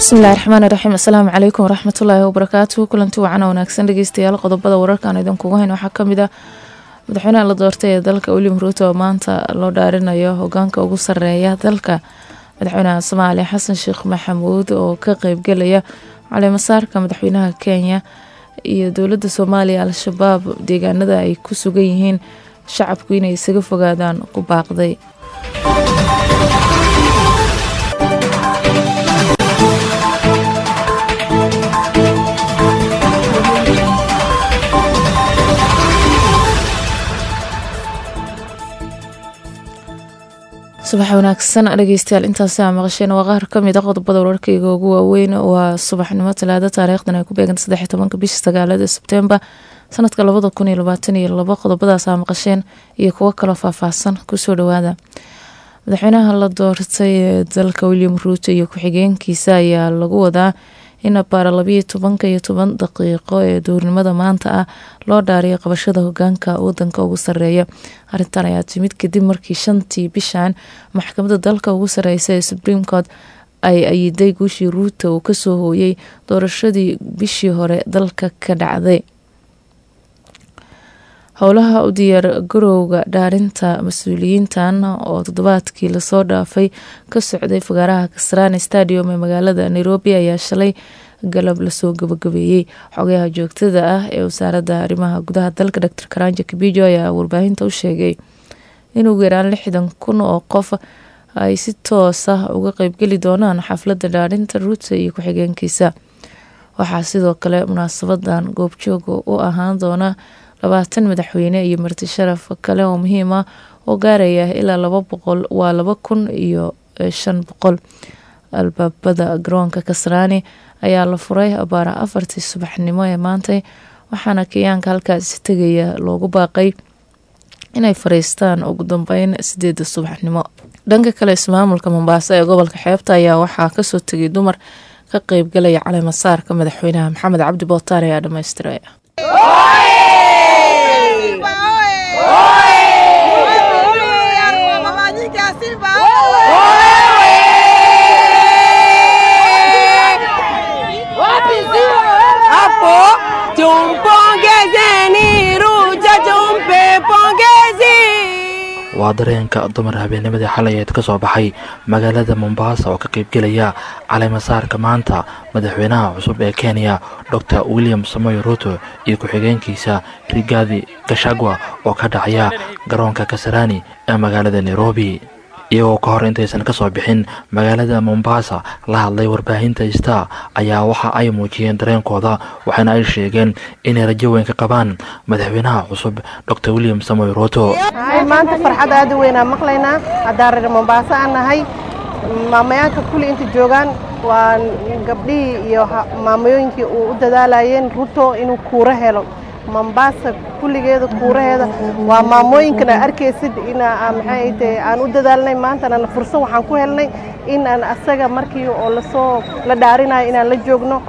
bismillahi raxmaan iraxiim asalaamu calaykum waraxmatullaahi wabarakaatu kulanti wacan wanaagsan dhegeystayaal qodobada wararkaan idinkugu hayn waxaa kamid ah madaxweynaha la doortay ee dalka william ruuto oo maanta loo dhaarinayo hogaanka ugu sareeya dalka madaxweynaha soomaaliya xasan sheekh maxamuud oo ka qeybgelaya caleemasaarka madaxweynaha kenya iyo dowladda soomaaliya al-shabaab deegaanada ay ku sugan yihiin shacabku inay isaga fogaadaan ku baaqday subax wanaagsan dhegeystayaal intaasi aa maqasheen waa qaar kamid a qodobada wararkayga ugu waaweyn waa subaxnimo talaada taariikhdan ay ku beegan saddex tobanka bisha sagaalada sebtembar sanadka labada kun iyo labaatan iyo labo qodobadaas aa maqasheen iyo kuwo kaloo faahfaahsan kusoo dhawaada madaxweynaha la doortay ee dalka william ruuto iyo ku-xigeenkiisa ayaa lagu wadaa in abaara labayo tobanka iyo toban daqiiqo ee duurnimada maanta ah loo dhaariyo qabashada hogaanka wadanka ugu sareeya arintan ayaa timid kadib markii shantii bishan maxkamadda dalka ugu sareysa ee supreme court ay ayiday guushii ruuto uu kasoo hooyay doorashadii bishii hore dalka ka dhacday howlaha u diyaar garowga dhaarinta mas-uuliyiintan oo toddobaadkii lasoo dhaafay ka socday fagaaraha kasraani stadium ee magaalada nairobi ayaa shalay galab lasoo gabagabeeyey xogayaha joogtada ah ee wasaaradda arrimaha gudaha dalka dor karanja kabijo ayaa warbaahinta u sheegay in ugu yaraan lixdan kun oo qof ay si toos ah uga qeybgeli doonaan xafladda dhaarinta ruuto iyo ku-xigeenkiisa waxaa sidoo kale munaasabadan goobjooga u ahaan doona labaatan madaxweyne iyo marti sharaf kale oo muhiim ah oo gaaraya ilaa laba boqol waa laba kun iyo shan boqol albaabada garoonka kasraani ayaa la furay abaara afartii subaxnimo ee maantay waxaana kenyaanka halkaasi tegaya loogu baaqay inay fariistaan ugu dambeyn sideeda subaxnimo dhanka kale ismaamulka mombaaso ee gobolka xeebta ayaa waxaa kasoo tegay dumar ka qeybgalaya caleemasaarka madaxweynaha maxamed cabdi bootaar ayaa dhamaystiraya waa dareenka dumar habeennimadii xalayeed ka soo baxay magaalada mombaasa oo ka qaybgelaya caleemasaarka maanta madaxweynaha cusub ee kenya dor william samoy ruto iyo ku-xigeenkiisa rigadi gashagwa oo ka dhacaya garoonka kasarani ee magaalada nairobi iyagoo ka hor intaysan ka soo bixin magaalada mombaasa la hadlay warbaahinta star ayaa waxa ay muujiyeen dareenkooda waxaana ay sheegeen inay rajo weyn ka qabaan madaxweynaha cusub dor william samoy ruto maanta farxad aad u weynaa maqlaynaa haddaan reer mombaaso aan nahay maamayaanka kulli inta joogaan waa gabdhihii iyo maamayooyinkii uu u dadaalayeen ruto inuu kuuro helo mombaasa kulligeeda kuuraheeda waa maamooyinkana arkaysid ina maxay tahay aan u dadaalnay maantana fursad waxaan ku helnay in aan asaga markii oo lasoo la dhaarinayo inaan la joogno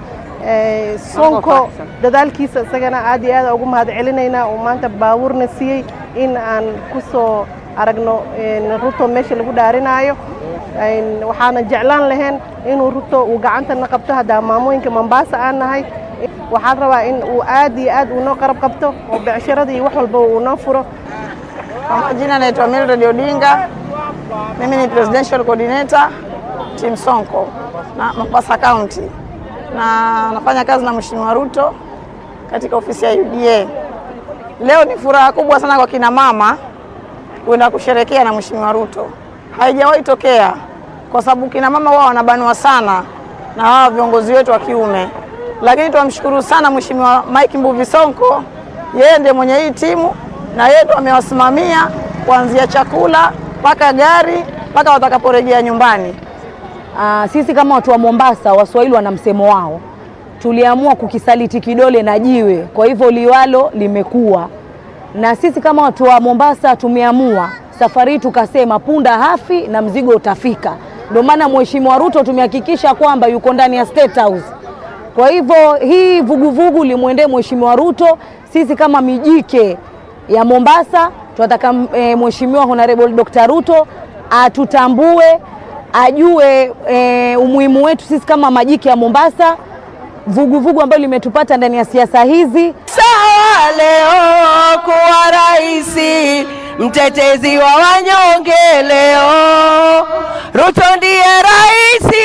soonko dadaalkiisa isagana aad iyo aad ugu mahad celinaynaa uu maanta baabuurna siiyey in aan ku soo aragno ruto meesha lagu dhaarinaayo waxaana jeclaan lahayn inuu ruto uu gacantana qabto haddaa maamooyinka mombaasa aan nahay waxaan rabaa in uu aad iyo aad uu noo qarab qabto oo becshirada iyo wax walba uu noo furo Kwa majina naitwa Mildred Odinga, mimi ni presidential coordinator team Sonko na Mombasa County, na nafanya kazi na Mheshimiwa Ruto katika ofisi ya UDA. Leo ni furaha kubwa sana kwa kina mama kwenda kusherekea na Mheshimiwa Ruto, haijawahi tokea kwa sababu kina mama wao wanabanwa sana na hawa viongozi wetu wa kiume, lakini tunamshukuru sana Mheshimiwa Mike Mbuvi Sonko, yeye ndiye mwenye hii timu na yeye ndo amewasimamia kuanzia chakula mpaka gari mpaka watakaporejea nyumbani. Aa, sisi kama watu wa Mombasa, Waswahili wana msemo wao, tuliamua kukisaliti kidole na jiwe, kwa hivyo liwalo limekuwa. Na sisi kama watu wa Mombasa tumeamua safari hii tukasema punda hafi na mzigo utafika. Ndio maana Mheshimiwa Ruto tumehakikisha kwamba yuko ndani ya State House. Kwa hivyo hii vuguvugu limwendee Mheshimiwa Ruto. Sisi kama mijike ya Mombasa tunataka e, Mheshimiwa Honorable Dr. Ruto atutambue ajue e, umuhimu wetu sisi kama majike ya Mombasa, vuguvugu ambalo limetupata ndani ya siasa hizi. Sawa leo kuwa raisi, mtetezi wa wanyonge leo, Ruto ndiye raisi.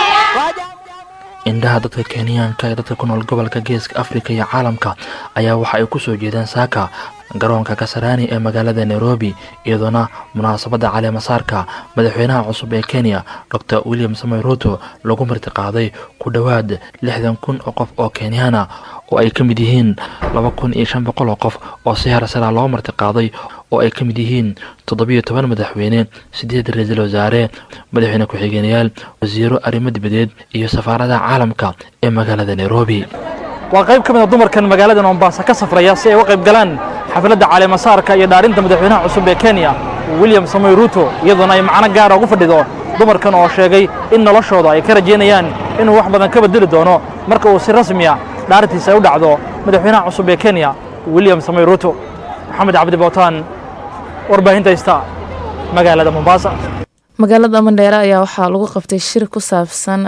indhaha dadka kenyaanka ee dadka ku nool gobolka geeska afrika iyo caalamka ayaa waxa ay ku soo jeedeen saaka garoonka kasarani ee magaalada nairobi iyadoona munaasabadda caleemasaarka madaxweynaha cusub ee kenya dor william samoy ruto lagu martiqaaday ku dhowaad lixdan kun oo qof oo kenyaana oo ay ka mid yihiin laba kun iyo shan boqol oo qof oo si harasara loo martiqaaday oo ay ka mid yihiin toddobiyo toban madaxweyne sideed ra-iisul wasaare madaxweyne ku-xigeenayaal wasiiro arrimo dibadeed iyo safaaradaha caalamka ee magaalada nairobi waa qayb ka mid a dumarkan magaalada mombasa ka safraya si ay uga qayb galaan xafladda caleemasaarka iyo dhaarinta madaxweynaha cusub ee kenya william samoy ruto iyadoona ay macno gaara ugu fadhido dumarkan oo sheegay in noloshooda ay ka rajaynayaan inuu wax badan ka bedeli doono marka uu si rasmiya dhaarintiisa ay u dhacdo madaxweynaha cusub ee kenya william samoy ruto maxamed cabdi bootaan warbaahinta haysta magaalada mombasa magaalada mandheere ayaa waxaa lagu qabtay shir ku saabsan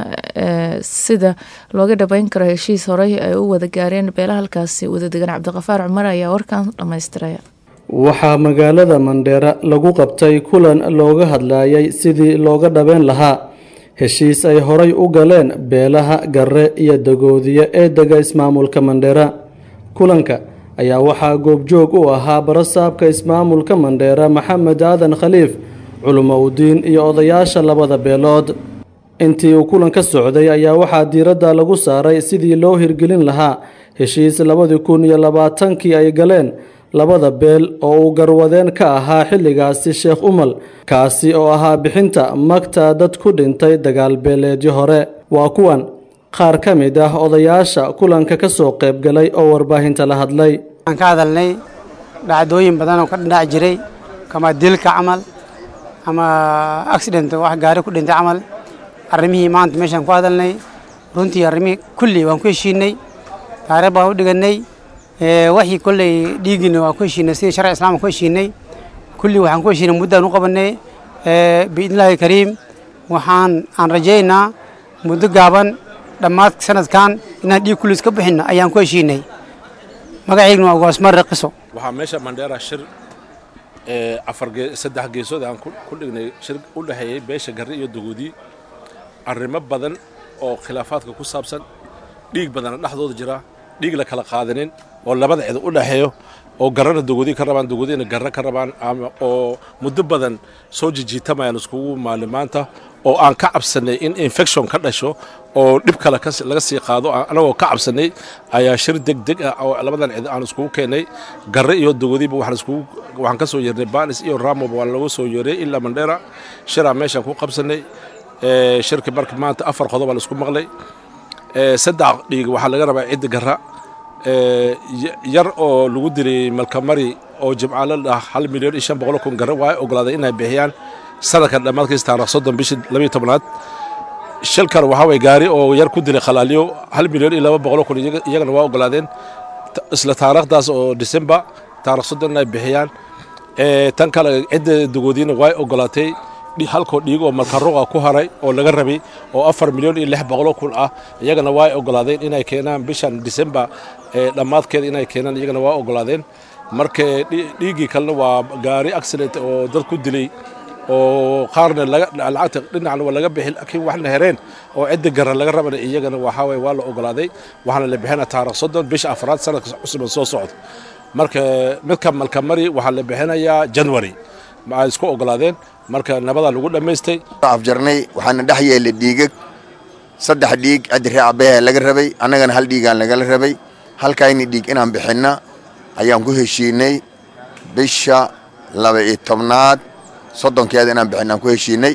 sida looga dhabeyn karo heshiis horey ay u wada gaareen beela halkaasi wadadegan cabdiqafaar cumar ayaa warkan dhammaystiraya waxaa magaalada mandheere lagu qabtay kulan looga hadlayay sidii looga dhabeyn lahaa heshiis ay horay u galeen beelaha gare iyo dagoodiye ee dega ismaamulka mandheera kulanka ayaa waxaa goobjoog u ahaa barasaabka ismaamulka mandheera maxamed aadan khaliif culimo udiin iyo odayaasha labada beelood intii uu kulan ka socday ayaa waxaa diiradda lagu saaray sidii loo hirgelin lahaa heshiis labadii kun iyo labaatankii ay galeen labada beel oo uu garwadeen ka ahaa xilligaasi sheekh umal kaasi oo ahaa bixinta magta dad ku dhintay dagaal beeleedyo hore waa kuwan qaar ka mid ah odayaasha kulanka ka soo qaybgalay oo warbaahinta la hadlay waxaan ka hadalnay dhacdooyin badan oo ka dhinac jiray kama dilka camal ama accident wax gaari ku dhintay camal arrimihii maanta meeshaan ku hadalnay runtii arrimihii kulli waan ku heshiinay taariikh baan u dhiganay waxii kolley dhiigina waan ku heshiinay sidii sharci islaamka ku heshiinay kulli waxaan ku heshiinay muddaan u qabanay biidnillaahi kariim waxaan aan rajaynaa muddo gaaban dhammaad sanadkan inaan dhiig kullis ka bixinno ayaan ku heshiinay magaciigna waa goosmar raqiso waxaa meesha mandheera shir afar saddex geesood aan ku dhignay shir u dhexeeyey beesha garre iyo dagoodii arrimo badan oo khilaafaadka ku saabsan dhiig badana dhexdooda jira dhiig la kala qaadanin oo labada cid u dhexeeyo oo garrana dagoodii ka rabaan dagoodiina garre ka rabaan oo muddo badan soo jijiitamayaan iskugu maalimaanta oo aan ka cabsanay in infection ka dhasho oo dhib kale laga sii qaado anagoo ka cabsanay ayaa shir degdeg ah oo labadan cid aan iskugu keenay garre iyo dagoodiiba waxaan ka soo yeernay banis iyo ramoba waan lagu soo yeeray ilaa mandheera shiraa meeshaan ku qabsanay shirka marka maanta afar qodob baa laisku maqlay saddex dhiig waxaa laga rabaa cidda garra yar oo lagu dilay malkamari oo jimcaalo ah hal milyan iyo shan boqol kun garre waa ogolaaday inay bixiyaan sanadkan dhammaadkiis taarikh soddon bishii labiyo tobnaad shilkan waxaa way gaari oo yar ku dilay khalaaliyo hal milyan iyo laba boqol kun iyagana waa ogolaadeen isla taariikhdaas oo disembar taarikh soddon inay bixiyaan tan kale cidda dagoodiina waa ogolaatay halkoo dhiig oo malkaruqa ku haray oo laga rabay oo afar milyan iyo lix boqolo kun ah iyagana waa ogolaadeen inay keenaan bishan disembar dhammaadkeeda inay keenaan iyagana waa ogolaadeen marka dhiiggii kalena waa gaari accident oo dad ku dilay oo qaarna lacagta dhinacna waa laga bixi laakiin waxna hereen oo cidda garan laga rabana iyagana waxaa waye waa la ogolaaday waxaana la bixina taarikh soddon bisha afraad sanadka cusuban soo socda marka midka malkamari waxaa la bixinayaa january ma ay isku ogolaadeen marka nabadaa lagu dhammaystay afjarnay waxaana dhex yeelay dhiigag saddex dhiig ciddi ree abbehe laga rabay annagana hal dhiigaan lagala rabay halkayni dhiig inaan bixinna ayaan ku heshiinay bisha laba iyo tobnaad soddonkeeda inaan bixinna aan ku heshiinay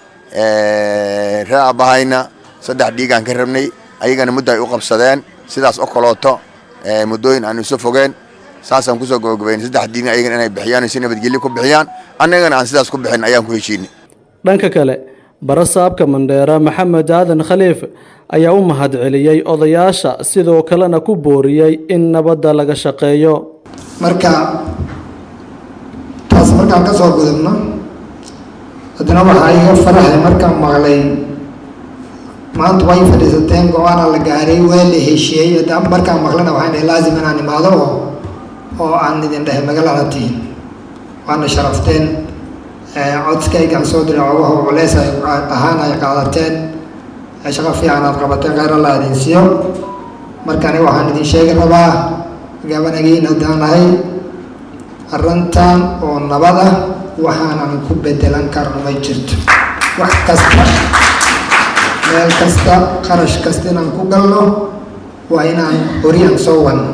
ree abbahayna saddex dhiigaan ka rabnay ayagana muddo ay u qabsadeen sidaas oo kalooto muddooyin aan isu fogeen saasaan kusoo gabagabayn saddex diin ayagana inay bixiyaan si nabadgelyo ku bixiyaan annagana aan sidaas ku bixin ayaan ku heshiinay dhanka kale barasaabka mandheera maxamed aadan khaliif ayaa u mahadceliyey odayaasha sidoo kalena ku booriyey in nabadda laga shaqeeyo marka taas markaan ka soo gudubno haddana waxaa iga farahay markaan maqlay maanta way fadhiisateen go-aana la gaaray waa la heshiiyey hadda markaan maqlana waxaan dhahay laazim inaan imaado oo oo aan idin dhahay magaalada tihin waana sharafteen codskaygaan soo diray cogaho culeys ay ahaan ay qaadateen shaqo fiican aad qabateen kheyr allah idin siiyo markani waxaan idin sheegi rabaa gabanagiin haddaan nahay arrintan oo nabad ah waxaanan ku bedelan karno ma jirto wax kasta meel kasta qarash kasta inaan ku galno waa inaan horiyaan soo wadno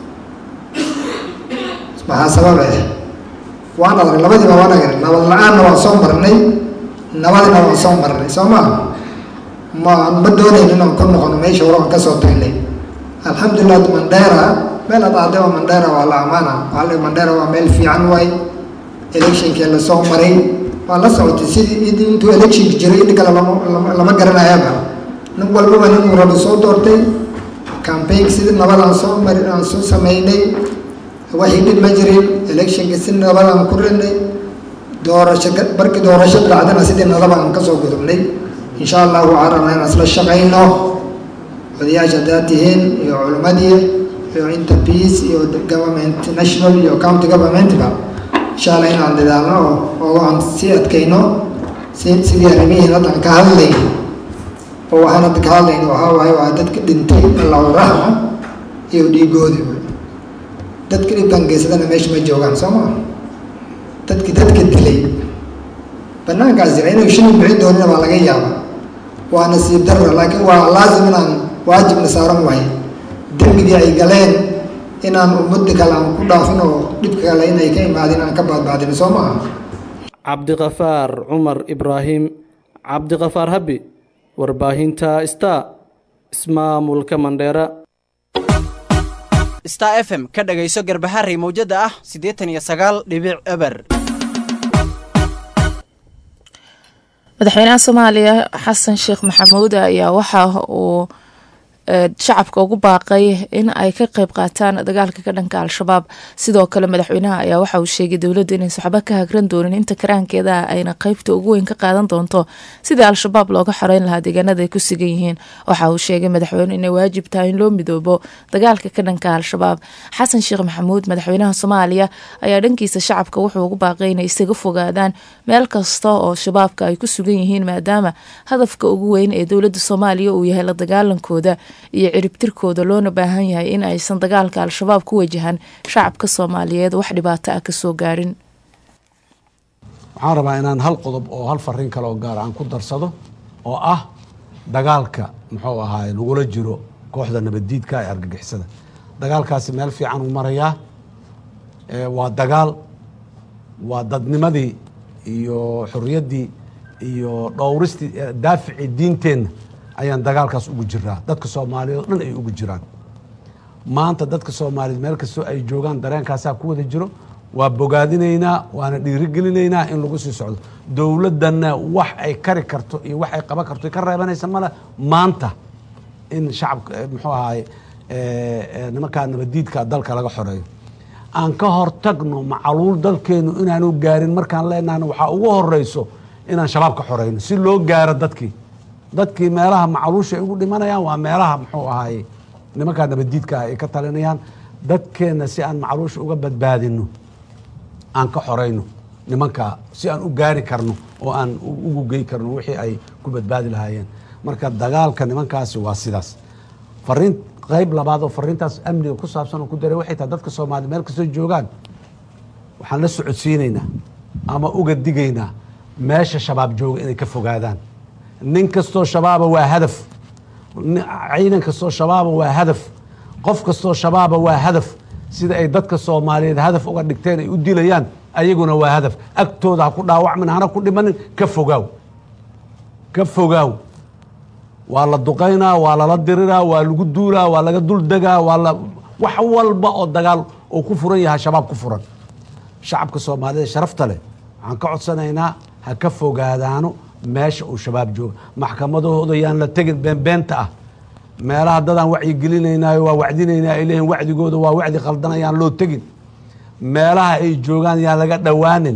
maxaa sababe waan adag labadiiba waan agar nabad la-aanna waan soo marnay nabadina waan soo marnay soo maa ma ma doonayn inaan ku noqono meesha hore aan kasoo tagnay alxamdulilah mandera meel ad aadaba mandera waa la amaana waale mandera waa meel fiican waay electionkii lasoo maray waa la socotay sidii intuu electionka jiray in kale lama lama garanayaba nin walbaba ninuu rabi soo doortay campaign sidii nabad aan soo mari aan soo sameynay waxii dhib ma jirin electionka si nabad aan ku rinay doorasho markii doorasho dhacdana sidii nabad aan kasoo gudubnay insha allahu waxaan rabnaa inaan isla shaqayno odayaasha haddaad tihiin iyo culimadii iyo inta peace iyo government national iyo county governmentba insha allah inaan dadaalno oo oo aan sii adkayno si sidii arrimihiin haddan ka hadlay oo waxaan hadda ka hadlayno waxaa waaye waa dadka dhintay allahu raxma iyo dhiigoodi dadka dhibkan geysadana meesha ma joogaan soo maa dadki dadka dilay banaankaas jira inay shilin bixin doonina baa laga yaaba waa nasiib darra laakiin waa laazim inaan waajibna saaran waaye dembigii ay galeen inaan ummadda kale aan ku dhaafin oo dhibka kale inay ka imaadin aan ka baadbaadin soo maaha cabdiqafaar cumar ibraahim cabdiqafaar habi warbaahinta star ismaamulka mandheera star f m ka dhagayso garbaharey mawjada ah siddeetan iyo sagaal dhibic eber madaxweynaha soomaaliya xasan sheekh maxamuud ayaa waxa uu shacabka ugu baaqay in ay ka qeyb qaataan dagaalka ka dhanka al-shabaab sidoo kale madaxweynaha ayaa waxa uu sheegay dowladda inaysa waxba ka hagran doonin inta karaankeeda ayna qeybta ugu weyn ka qaadan doonto sidii al-shabaab looga xoreyn lahaa deegaanada ay ku sugan yihiin waxa uu sheegay madaxweyne inay waajib tahay in loo midoobo dagaalka ka dhanka al-shabaab xasan sheekh maxamuud madaxweynaha soomaaliya ayaa dhankiisa shacabka wuxuu ugu baaqay inay isaga fogaadaan meel kasta oo shabaabka ay ku sugan yihiin maadaama hadafka ugu weyn ee dowladda soomaaliya uu yahay la dagaalankooda iyo ciribtirkooda loona baahan yahay in aysan dagaalka al-shabaab ku wajahan shacabka soomaaliyeed wax dhibaato ah kasoo gaarin waxaan rabaa inaan hal qodob oo hal fariin kale oo gaar aan ku darsado oo ah dagaalka muxuu ahaay lagula jiro kooxda nabaddiidka ee argagixisada dagaalkaasi meel fiican uu marayaa waa dagaal waa dadnimadii iyo xorriyaddii iyo dhowristii daaficii diinteenna ayaan dagaalkaas ugu jiraa dadka soomaaliyeed oo dhan ay ugu jiraan maanta dadka soomaaliyeed meel kastoo ay joogaan dareenkaasaa ku wada jiro waa bogaadinaynaa waana dhiirigelinaynaa in lagu sii socdo dowladdanna wax ay kari karto iyo wax ay qaban karto ka reebanaysa male maanta in shacabka muxuu ahaay nimankaa nabadiidka dalka laga xoreeyo aan ka hortagno macaluul dalkeenu inaanu gaarin markaan leenahna waxaa ugu horeyso inaan shabaab ka xoreyno si loo gaaro dadkii dadkii meelaha macaluusha ay ugu dhimanayaan waa meelaha muxuu ahaaye nimankaa nabadiidka ah ay ka talinayaan dadkeenna si aan macaluusha uga badbaadino aan ka xoreyno nimankaa si aan u gaari karno oo aan ugu gey karno wixii ay ku badbaadi lahaayeen marka dagaalka nimankaasi waa sidaas fariin qayb labaad oo fariintaas amniga ku saabsan oo ku daray waxay tahay dadka soomaaliya meel kastoo joogaan waxaan la socodsiinaynaa ama uga digaynaa meesha shabaab jooga inay ka fogaadaan nin kastoo shabaaba waa hadaf ciidan kastoo shabaaba waa hadaf qof kastoo shabaaba waa hadaf sida ay dadka soomaaliyeed hadaf uga dhigteen ay u dilayaan ayaguna waa hadaf agtooda ha ku dhaawacmin hana ku dhimanin ka fogaaw ka fogaaw waa la duqaynaa waa lala diriraa waa lagu duulaa waa laga duldegaa waa la wax walba oo dagaal oo ku furan yahay shabaab ku furan shacabka soomaaliyeed sharafta leh waxaan ka codsanaynaa ha ka fogaadaano meesha uu shabaab jooga maxkamadahooda yaan la tegin beenbeenta ah meelaha dadaan wacyigelinaynaayo waa wacdinaynaa ay leeyihin wacdigooda waa wacdi khaldan ayaan loo tegin meelaha ay joogaan yaan laga dhowaanin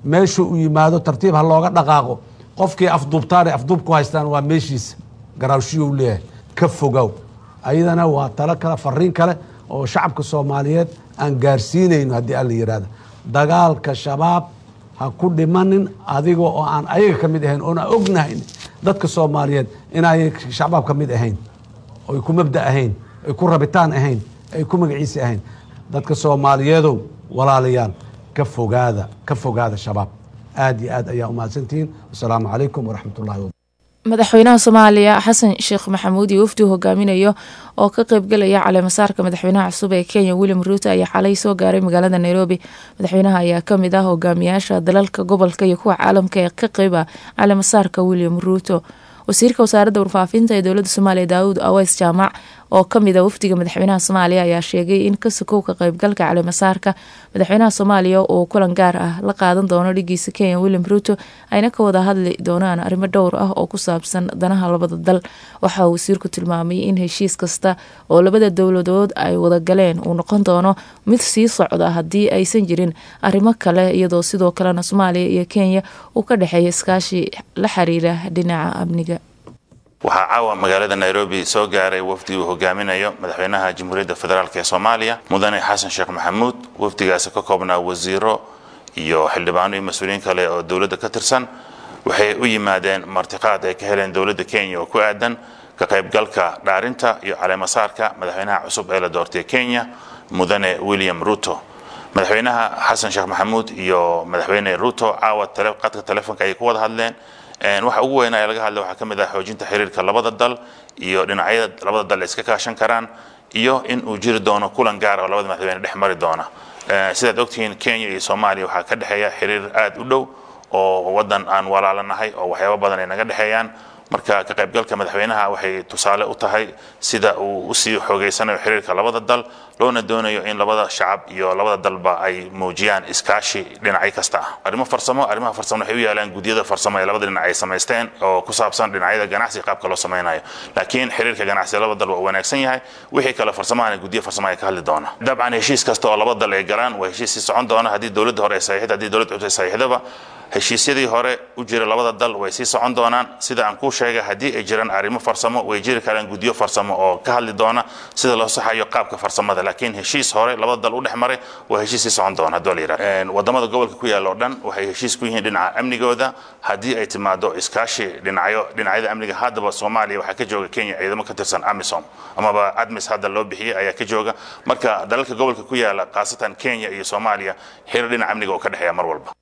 meesha uu yimaado tartiib ha looga dhaqaaqo qofkii afduubtaan ee afduub ku haystaan waa meeshiisa garaawshiyou leeyahay ka fogow ayadana waa talo kale fariin kale oo shacabka soomaaliyeed aan gaarsiinayno haddii alla yidhahda dagaalka shabaab ha ku dhimanin adiga oo aan ayaga ka mid ahayn oon aan ognahayn dadka soomaaliyeed inay shabaab ka mid ahayn oy ku mabda ahayn ay ku rabitaan ahayn ay ku magaciisi ahayn dadka soomaaliyeedow walaalayaal ka fogaada ka fogaada shabaab aad iyo aad ayaa umahadsantihiin wasalaamu calaykum waraxmat ullahi wa madaxweynaha soomaaliya xasan sheekh maxamuud iyo wafdi hogaaminayo oo ka qeybgalaya caleemasaarka madaxweynaha cusub ee kenya william ruuto ayaa xalay soo gaaray magaalada nairobi madaxweynaha ayaa kamid ah hogaamiyaasha dalalka gobolka iyo kuwa caalamka ee ka qeyba caleemasaarka william ruuto wasiirka wasaaradda warfaafinta ee dowladda soomaaliya daawud aweys jaamac oo kamid a wafdiga madaxweynaha soomaaliya ayaa sheegay in ka sokow ka qeybgalka caleemasaarka madaxweynaha soomaaliya uu kulan gaar ah la qaadan doono dhigiisa kenya william ruuto ayna ka wada hadli doonaan arrimo dhowr ah oo ku saabsan danaha labada dal waxa uu wasiirku tilmaamay in heshiis kasta oo labada dowladood ay wada galeen uu noqon doono mid sii socda haddii aysan jirin arrimo kale iyadoo sidoo kalena soomaaliya iyo kenya uu ka dhexeeya iskaashi la xiriira dhinaca amniga waxaa caawa magaalada nairobi soo gaaray wafdi uu hogaaminayo madaxweynaha jamhuuriyadda federaalk ee soomaaliya mudane xasan sheekh maxamuud wafdigaasi ka koobnaa wasiiro iyo xildhibaano iyo mas-uuliyiin kale oo dowladda ka tirsan waxay u yimaadeen martiqaad ay ka heleen dowladda kenya oo ku aadan ka qaybgalka dhaarinta iyo caleemasaarka madaxweynaha cusub ee la doortay kenya mudane william ruto madaxweynaha xasan sheekh maxamuud iyo madaxweyne ruto caawa qadka telefoonka ayay ku wada hadleen waxa ugu weynaa ee laga hadla waxaa ka mid ah xoojinta xiriirka labada dal iyo dhinacyada labada dal ay iska kaashan karaan iyo in uu jiri doono kulan gaar oo labada madaxweyne dhex mari doona sidaad ogtihiin kenya iyo soomaaliya waxaa ka dhexeeya xiriir aad u dhow oo wadan aan walaalanahay oo waxyaabo badan ay naga dhexeeyaan marka ka qaybgalka madaxweynaha waxay tusaale u tahay sida uu usii xoogeysanayo xiriirka labada dal loona doonayo in labada shacab iyo labada dalba ay muujiyaan iskaashi dhinacyo kasta ah arrimo farsamo arrimaha farsamo waxay u yaalaan gudyada farsamo ee labada dhinac ay samaysteen oo ku saabsan dhinacyada ganacsiga qaabka loo samaynayo laakiin xiriirka ganacsiga labada dal waa wanaagsan yahay wixii kale farsamahana guddiyo farsamo ay ka hadli doona dabcan heshiis kasta oo labada dal ay galaan waa heshiis sii socon doona haddii dowladda hore ay saxiixda haddii dowladda cusub ay saxiixdaba heshiisyadii hore u jira labada dal way sii socon doonaan sida aan kuu sheegay haddii ay jiraan arrimo farsamo way jiri karaan guddiyo farsamo oo ka hadli doona sida loo saxayo qaabka farsamada laakiin heshiis hore labada dal u dhex maray waa heshiis sii socon doona haddii la yidhahdo wadamada gobolka ku yaalla oo dhan waxay heshiis ku yihiin dhinaca amnigooda haddii ay timaado iskaashi dhinacyo dhinacyada amniga haddaba soomaaliya waxaa ka jooga kenya ciidamo ka tirsan amisom amaba admis hadda loo bixiyey ayaa ka jooga marka dalalka gobolka ku yaalla khaasatan kenya iyo soomaaliya xiriir dhinaca amniga oo ka dhexeeya mar walba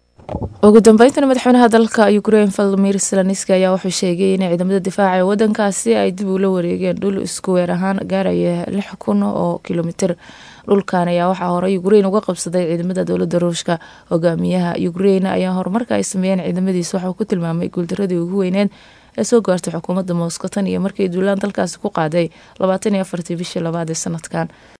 ugu dambeyntan madaxweynaha dalka ukraine valadimir zelenski ayaa wuxuu sheegay in ciidamada difaaca ee wadankaasi ay dib ula wareegeen dhul isku weer ahaan gaaraya lix kun oo kilomitir dhulkan ayaa waxaa horey ukraine uga qabsaday ciidamada dowlada ruushka hogaamiyaha ukraine ayaa horumarka ay sameeyeen ciidamadiisa waxauu ku tilmaamay guuldaradii ugu weyneed ee soo gaartay xukuumadda moscow tan iyo markii duulaan dalkaasi ku qaaday labaatan iyo afartii bishii labaad ee sanadkan